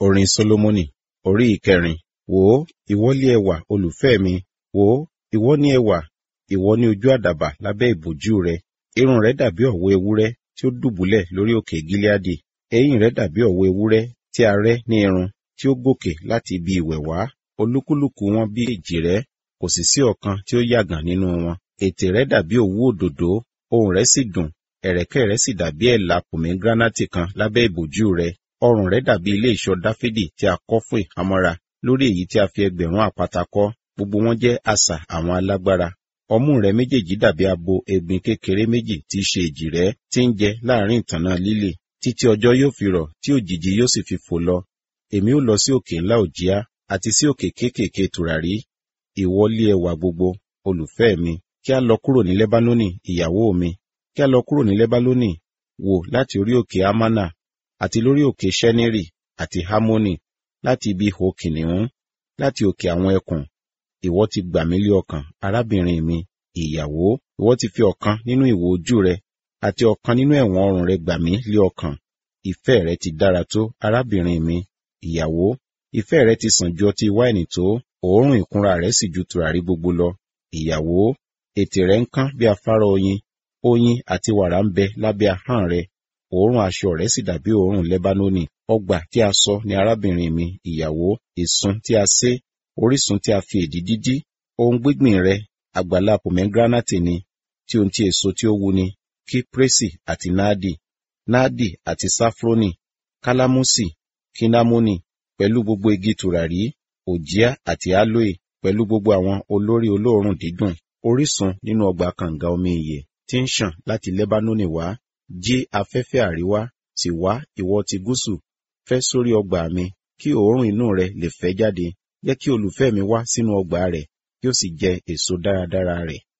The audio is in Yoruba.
Orin Sólómọ́nì orí ìkẹrin. Wò ó, ìwọ lé ẹwà olùfẹ́ mi, wò ó, ìwọ ní ẹwà, ìwọ ní ojú àdàbà lábẹ́ ìbòjú rẹ. Irun rẹ dàbí ọ̀wọ́ ewúrẹ́ tí ó dùbúlẹ̀ lórí òkè Gileadi. Eyín rẹ dàbí ọ̀wọ́ ewúrẹ́ tí a rẹ́ ní irun tí ó gòkè láti ibi ìwẹ̀ wá. Olúkúlùkù wọn bí èjìrẹ́, kò sì sí ọ̀kan tí ó yàgàn nínú wọn. Ètè rẹ dàbí òwú òdòdó, ohùn rẹ sì dùn, ẹ̀rẹ̀kẹ́ rẹ sì dàbí ẹ̀là pòmégíránátì kan lábẹ́ ìbòjú rẹ. Ọrùn rẹ dàbí ilé ìṣọ́ Dáfídì tí a kọ́ fún ìhámọ́ra, lórí èyí tí a fi ẹgbẹ̀rún àpáta kọ́, gbogbo wọn jẹ́ asà àwọn alágbára. Ọmú rẹ méjèèjì dàbí abo egbin kékeré méjì tí í ṣe èjìrẹ́ tí ń jẹ láàrin ìtànná lílì, títí ọjọ́ yóò fi rọ̀ tí òjìji yóò sì fi fò lọ. Èmi ó lọ sí òkè ńlá òjíá àti sí òkè kéékèèké tùràrí. Ìwọ lé ẹwà gbogbo, olùfẹ́ mi, kí a lọ kúrò ní Lẹ́bánónì, ìyàwó mi, kí a lọ kúrò ní Lẹ́bánónì, wò láti orí òkè Amánà, àti lórí òkè Ṣẹ́nírì, àti Hámónì, láti ibi ihò kìnìún, láti òkè àwọn ẹkùn. Ìwọ ti gbà mí lé ọkàn, arábìnrin mi, ìyàwó, ìwọ ti fi ọ̀kan nínú ìwò ojú rẹ, àti ọ̀kan nínú ẹ̀wọ̀n ọrùn rẹ gbà mí lé ọkàn. Ìfẹ́ rẹ ti dára tó, arábìnrin mi, ìyàwó, ìfẹ́ rẹ ti sàn ju ọtí wáìnì tó, òórùn ìkunra rẹ sì ju tùràrí gbogbo lọ. Ìyàwó, ètè rẹ ń kán bí afárá oyin, oyin àti wàrà ń bẹ lábẹ́ ahọ́n rẹ, òórùn aṣọ rẹ sì dàbí òórùn Lẹ́bánónì. Ọgbà tí a sọ ni arábìnrin mi, ìyàwó, ìsun tí a sé, orísun tí a fi èdì dídí, ohun gbígbìn rẹ, àgbàlá pòmégíránátì ni, tí ohun tí èso tí ó wu ni, kíprésì àti náàdì, náàdì àti sáfrónì, kálámùsì, kínnámónì, pẹ̀lú gbogbo igi tùràrí, òjíá àti álóè, pẹ̀lú gbogbo àwọn olórí olóòórùn dídùn, orísun nínú ọgbà kànga omi ìyè tí ń ṣàn láti Lẹ́bánónì wá, jí afẹ́fẹ́ àríwá, sì wá ìwọ ti gúúsù, fẹ́ sórí ọgbà mi, kí òórùn inú rẹ lè fẹ́ jáde, jẹ́ kí olùfẹ́ mi wá sínú ọgbà rẹ̀, kí ó sì jẹ èso dáradára rẹ̀.